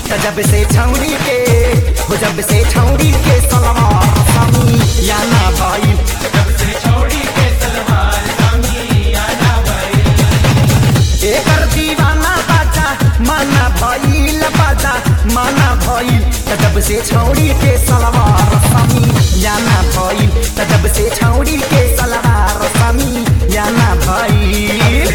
त जब से छौड़ी के हो जब से छौड़ी के सलवार समी या ना भाई एकर दीवाना बाजा माना भइल बाजा माना भइल त जब से छौड़ी के सलवार समी या ना भइल त जब से छौड़ी के सलवार समी या ना भइल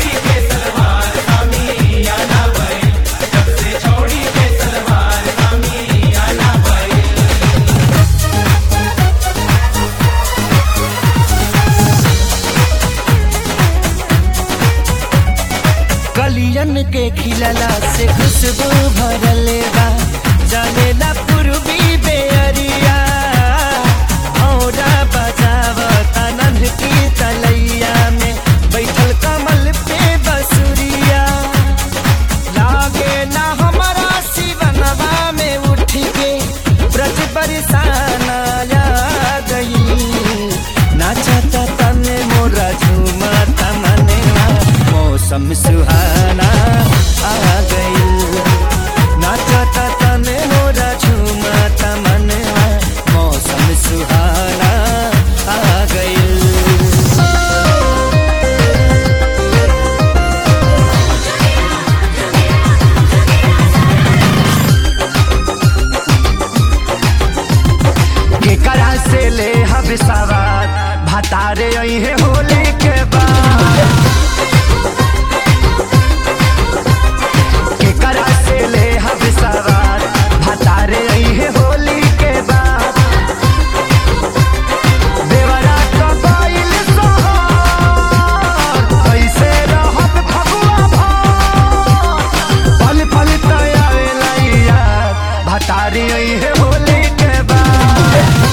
कलियन के खिलला से खुशबू भरल बा जलेला पूर्वी बेअरिया औरा बजाव तनन की तलैया में बैठल कमल पे बसुरिया लागे ना हमारा शिवनवा में उठ के ब्रज बरसाना आ गई नाचता तने मोरा झूमता मनेवा मौसम सुहाना आ गई नाचता तने मोरा झूमता मनेवा मौसम सुहाना आ गई केकरा से ले हब सवार भतारे है होली के बाद केकरा से ले हब सवार भतारे है होली के बाद देवरा कबाइल सोहर कैसे रहब फगुआ भर पल पल तयावेला यार भतारी है होली के बाद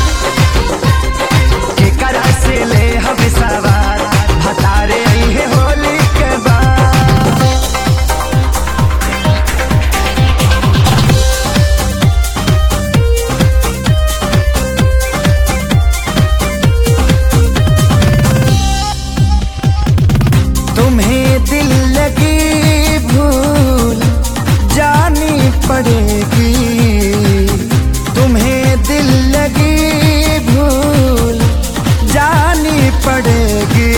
केकरा से ले हम सवार भतारे है होली के बाद तुम्हें दिल लगी भूल जानी पड़ेगी तुम्हें दिल लगी भूल जानी पड़ेगी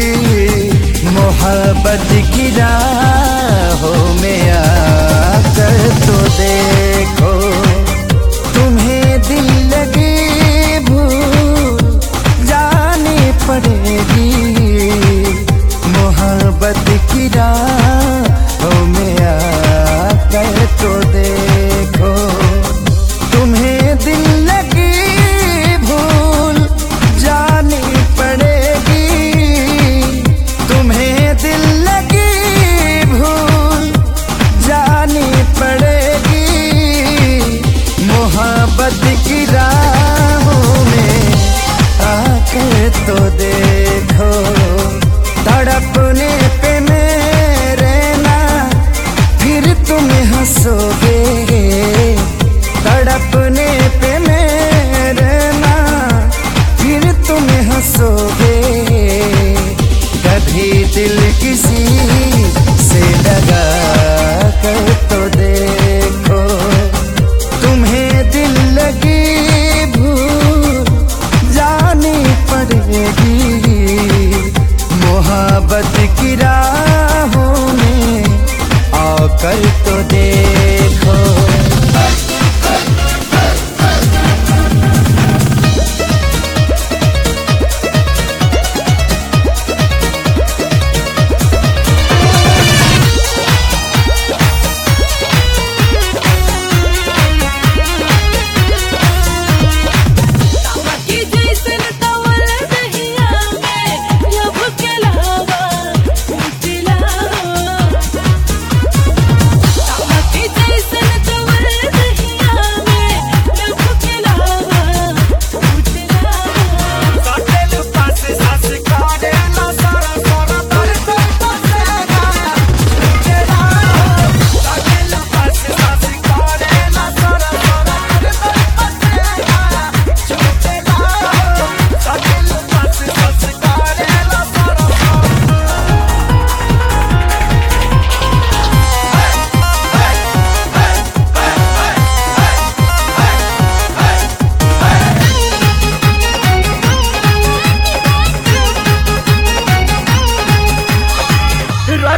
मोहब्बत की राहों में आकर तो देखो तुम्हें दिल लगी भूल जानी पड़ेगी मोहब्बत की राहों में आकर तो देखो तुम्हें दिल लगी भूल जानी पड़ेगी तुम्हें दिल लगी भूल जानी पड़ेगी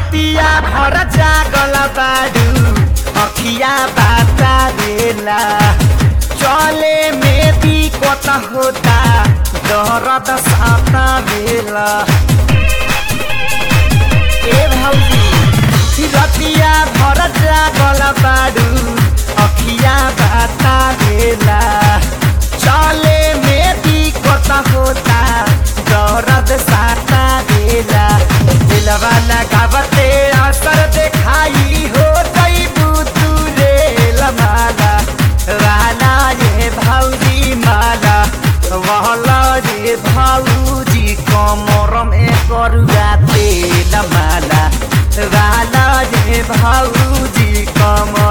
रतिया भर जागल बाडू अखिया बाता बेला चले में भी कोता होता दरद साता बेला ए भौजी रतिया भर जागल बाडू अखिया बाता बेला चले में भी कोता होता दरद साता बेला दिलवा लगावते असर देखाई हो गई तू रे लमाला वाला ये भौजी माला वहला ये भौजी कमर में करुआ तेल माला वाला ये भौजी कमर